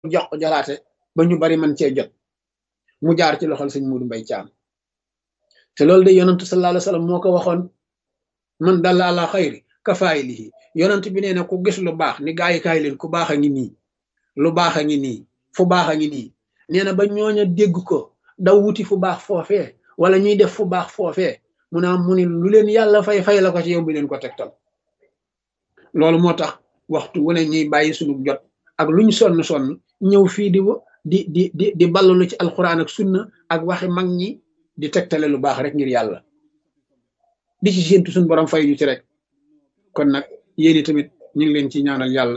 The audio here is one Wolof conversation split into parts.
jox ko jalaate ba ñu bari man cee jot mu jaar ci loxol sëñ Muudu Mbay Caam te loolu de yonantu sallallahu alayhi wa sallam moo ko waxoon man dalla ala xayri ka faayilihi yonant bi nee na ku gis lu baax ni gaa yi kaay leen ku baax a ngi nii lu baax a ngi nii fu baax a ngi nii nee na ba ñooña dégg ko daw wuti fu baax foofee wala ñuy def fu baax foofee mu naa mu ni lu leen yàlla fay fay la ko ci yow bi leen ko tegtal loolu moo tax waxtu wu ne ñuy bàyyi sunu jot ak luñ sonn sonn ñëw fii di di di di di ballalu ci alxuraan ak sunna ak waxi mag ñi di tegtale lu baax rek ngir yàlla di ci séentu suñu borom fay ñu ci rek kon nag yéeni tamit ñu ngi leen ci ñaanal yàlla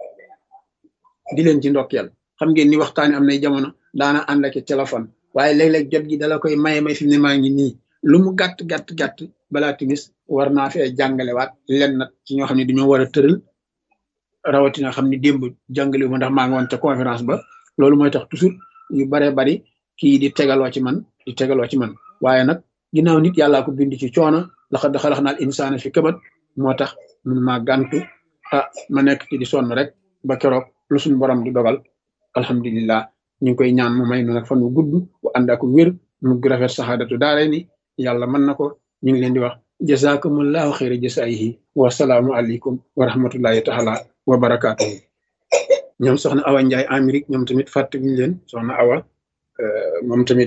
di leen ci ndokkeel xam ngeen ni waxtaani am nay jamono daana ànd ak téléphone waaye léeg-léeg jot gi dala koy maye may fi mu ne maa ngi nii lu mu gàtt gàtt gàtt balaa timis war naa fee jàngalewaat len nag ci ñoo xam ne dañoo war a tëral rawatina xam ni démb jàngale ma ndax maa ngi woon ca conférence ba loolu mooy tax toujours yu baree bari kii di tegaloo ci man di tegaloo ci man waaye nag ginnaaw nit yàllaa ko bind ci coono laqad xalaqnal insaana fi kabad moo tax mun maa gàntu ah ma nekk ci di sonn rek ba keroog lu suñu borom di dogal alhamdulillah ñu ngi koy ñaan mu may nu nag fan wu gudd bu ànd ak wér mu rafet saxaadatu daare ni yàlla mën na ko ñu ngi leen di wax jazakumullahu xayra jasaayihi wa salaamu aleykum wa rahmatullahi taala wa barakaatuhu ñoom soxna Awa Ndiaye Amérique ñoom tamit fàtte wuñu leen soxna Awa moom tamit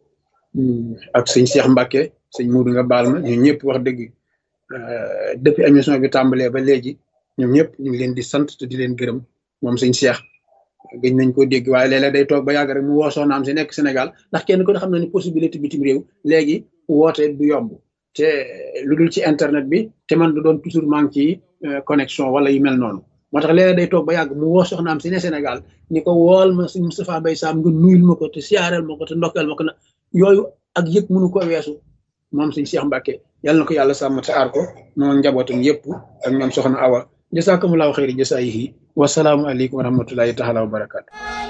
ak sëñ Cheikh Mbacke sëñ Muudu nga baal ma ñun ñëpp wax dëgg depuis émission bi tàmbalee ba léegi ñoom ñëpp ñu ngi leen di sant te di leen gërëm moom sëñ Cheikh gëj nañ ko dégg waaye léeg-léeg day toog ba yàgg rek mu woo soxnaam si nekk Sénégal ndax kenn ko xam na ni possibilité bitim réew léegi woote du yomb te lu dul ci internet bi te man du doon toujours manque ci connexion wala yu mel noonu moo tax léeg-léeg day toog ba yàgg mu woo soxnaam si ne Sénégal ni ko wool ma sëñ Moustapha Mbaye Sam nga nuyul ma ko te siyaareel ma ko te ndokkeel ma ko na yooyu ak yëg mënu ko weesu moom sëñ Cheikh Mbacke yàlla na ko yàlla sàmm te aar ko moom njabootam yëpp ak ñoom soxna Awa jasakumullahu xayri jasaayihi wasalaamu aleykum wa rahmatullahi taala wa barakaatu